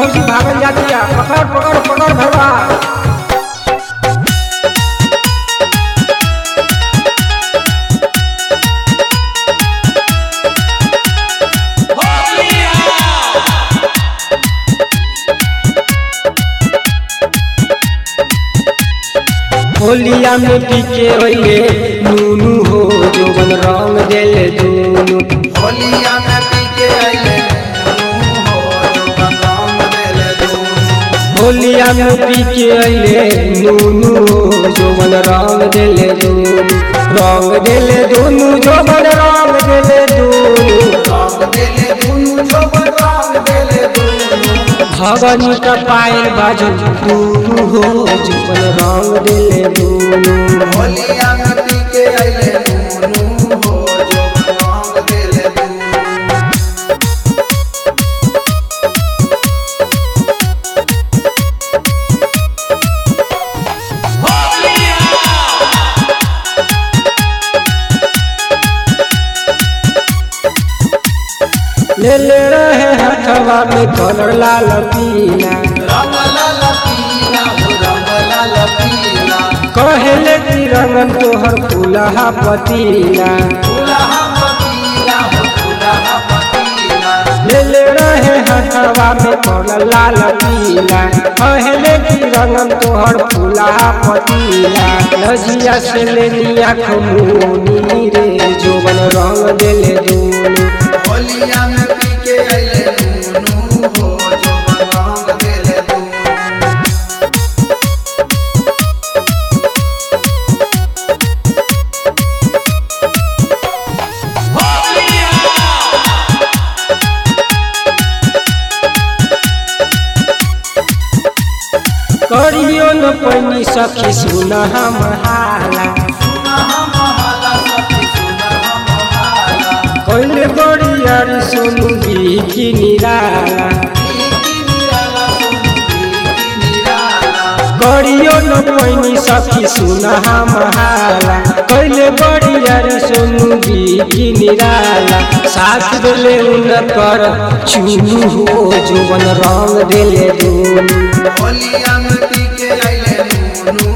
भौजी भागल जातिया पकड़ पकड़ पकड़ भरवा होलिया में टीके होइए नूनू हो जोबन रंग देले दूनू होलिया में पीके आइले नूनू हो जोबन रंग देले दूनू होलिया में टीके अइले नूनू हो जोबन रंग देले दूनू रंग देले दूनू जोबन रंग देले दूनू रंग देले दूनू जोबन रंग देले दूनू भगनी का पायल बाजल दूनू हो जोबन रंग देले दूनू होलिया में पीके आइले नूनू हो जोबन रंग देले दूनू ले ले रहे हथवा में कलर लाल पीला रंग लाल पीला हो रंग लाल पीला कहेले कि रंगन तोहर फूलहा पतीला फूलहा पतीला हो फूलहा पतीला ले ले रहे हथवा में कलर लाल पीला कहेले कि रंगन तोहर फूलहा पतीला नजिया से ले लिया खमोनी रे जोबन रंग देले दूनी होलिया में पीके आइले नूनू हो जोबन रंग देले दूनू करियो न पैनी सखी सुन हम हाला कैले बड़ियारी सुनु की निराला करियो न पैनी सखी सुन हम हाला कैले बड़ियारी सुनु की निराला साथ देले उन कर चुनु हो जोबन रंग देले दूनी होलिया में पीके आइले नूनू